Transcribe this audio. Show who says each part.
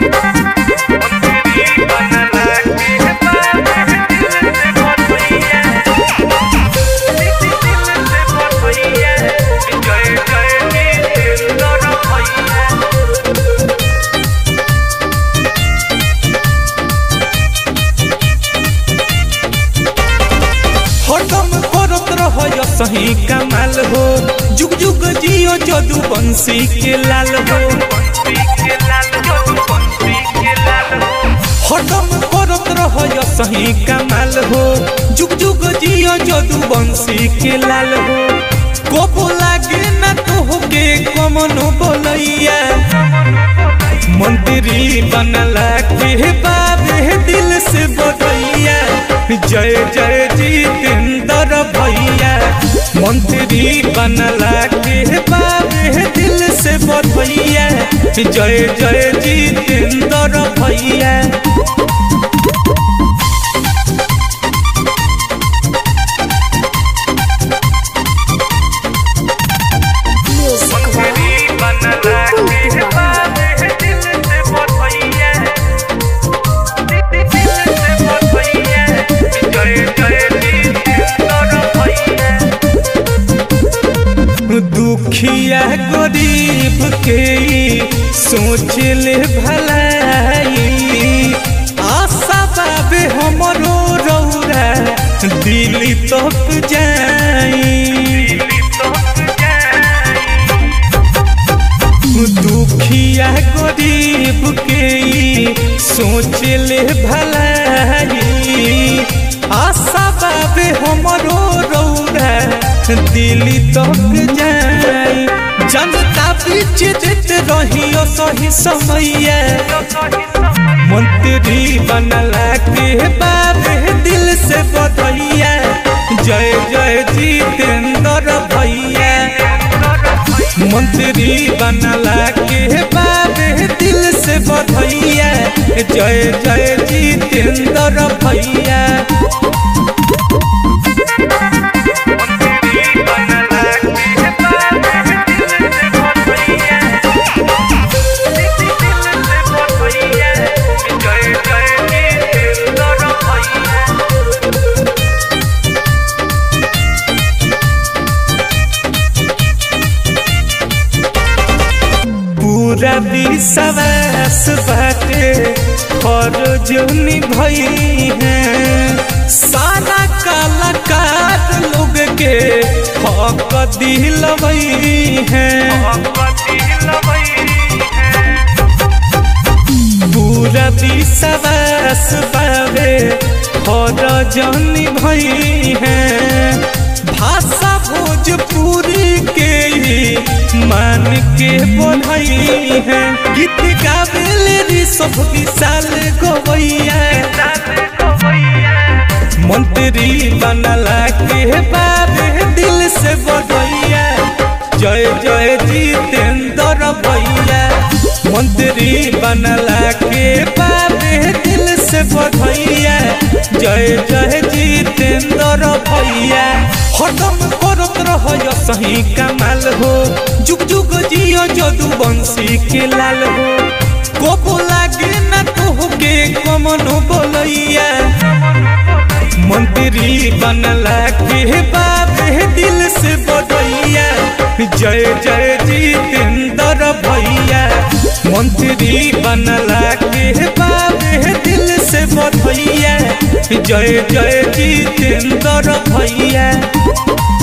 Speaker 1: हरदम करत रह सही कमाल हो जुग जुग जियो जदू बंसी के लाल हो हरदम करत रह सही कमाल हो जुग जुग जियो जदू बंसी के लाल हो कोपो लागे ना तो के कमनो बोलैया मंत्री बनला के बाबे दिल से बधैया जय जय जितेंद्र भैया मंत्री बनला के बाबे दिल से बधैया जय जय जितेंद्र भैया
Speaker 2: Music by
Speaker 1: दुखिया गरीब के सोच ले भलाई आशा बाबे हमरो रौरा दिल्ली तक जाई दुखिया गरीब के सोच ले भलाई आशा बाबे हमरो रौरा दिल्ली तक जाई जनता बीच देत रहियो सही समैया मंत्री बनला के बाबे दिल से बधैया जय जय जितेंद्र भैया मंत्री बनला के बाबे दिल से बधैया जय जय जितेंद्र भैया पूरा विश्वास बाटे और जोनी भई है सारा कलाकार लोग के हक दिलवई है पूरा विश्वास बाबे और जोनी भई है भाषा भोजपुरी के ही मान के बोलई है गीत गावेले सब विशाल गवैया मंत्री बनला के बाबे दिल से बधैया जय जय जितेंद्र भैया मंत्री बनला के बाबे दिल से बधैया जय जय जितेंद्र भैया हरदम करत रह सही कमाल हो जुग जुग जियो जदू बंसी के लाल हो कोपो लागे ना तो के कमनो बोलैया मंत्री बनला के बाबे दिल से बधैया जय जय जितेंद्र भैया मंत्री बनला के बाबे दिल से बधैया जय जय जितेंद्र भैया